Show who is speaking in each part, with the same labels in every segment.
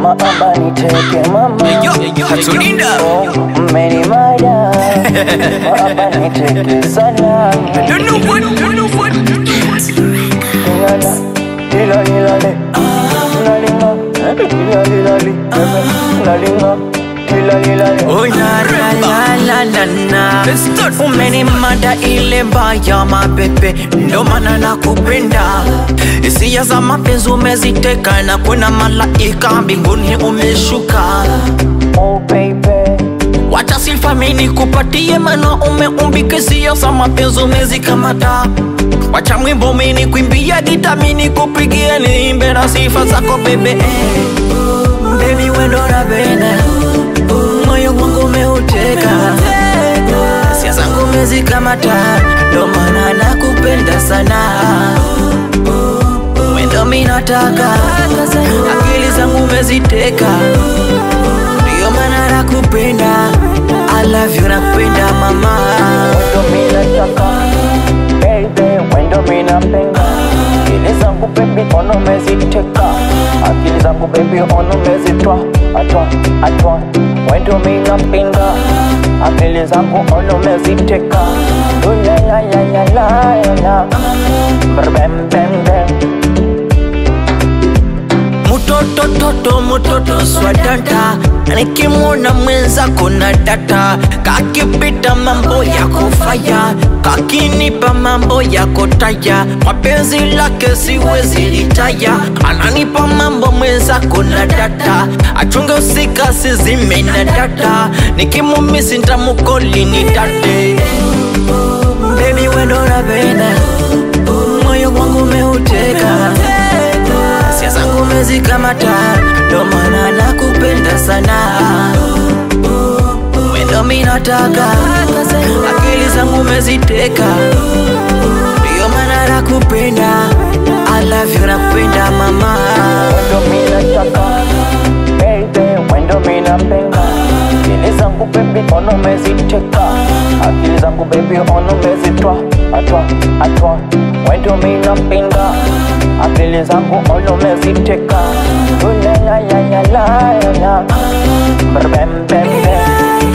Speaker 1: maaba niteke mama
Speaker 2: Hatulinda
Speaker 1: Oh, mmenimada maaba niteke sana
Speaker 2: Don't know what, don't know what
Speaker 1: Lilala, lila lila le Lalinga, lila lila li Lalinga, lila lila le
Speaker 3: Oh la la la la la la
Speaker 2: Let's start from
Speaker 3: Umenimada ile mbaya mabebe Ndo maana nakupenda Hisia za mapenzi umeziteka Na kuna malaika mbinguni umeshuka
Speaker 1: Oh baby
Speaker 3: Wacha sifa mimi kupatie maana umeumbika hisia za mapenzi umezikamata Wacha mwimbo mimi kuimbia gita mimi kupigia niimbe na sifa zako bebe Baby wendo napenda Moyo wangu umeuteka Hisia zangu umezikamata Ndo maana nakupenda sana Wendo mimi nataka Akili zangu umeziteka Ndio maana nakupenda I love you nakupenda mama
Speaker 1: Wendo mina chaka Baby, wendo mina penga Akili zangu baby ono meziteka Akili zangu baby ono mezitwa Atwa, atwa Wendo mina pinga Akili zangu ono meziteka Ula la la la la la la Brr bam bam bam
Speaker 3: Mutoto toto mutoto swadata Nikimwona mwenzako na data Kakipita mambo ya kufaya Kakinipa mambo ya kotaya Mapenzi lake siwezi litaya Ananipa mambo mwenzako na data Achunge usika sizime na data Nikimumisi ntamukoli ni date Baby wendo napenda Moyo wangu umeuteka Hisia zangu umezikamata Ndo maana nakupenda sana Wendo mi nataka Akili zangu umeziteka Ndio maana nakupenda I love you nakupenda mama
Speaker 1: Wendo mina chaka Baby, wendo mina penga Akili zangu baby ono meziteka Akili zangu baby ono mezitwa Atwa, atwa Wendo mina pinga Akili zangu ono meziteka Ula la la la la la la Brr bam bam bam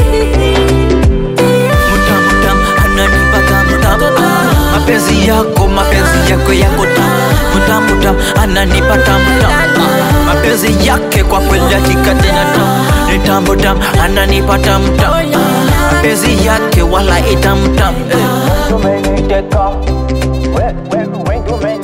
Speaker 3: Mutam ananipaka mutam Mapenzi yako mapenzi yako yako tam Mutam mutam ananipata mutam Mapenzi yake kwa kweli hakika tena tam Ni tamu tam ananipata mutam Mapenzi yake wala itamu tam eh.
Speaker 1: Wendo meniteka We- we- Wendo meniteka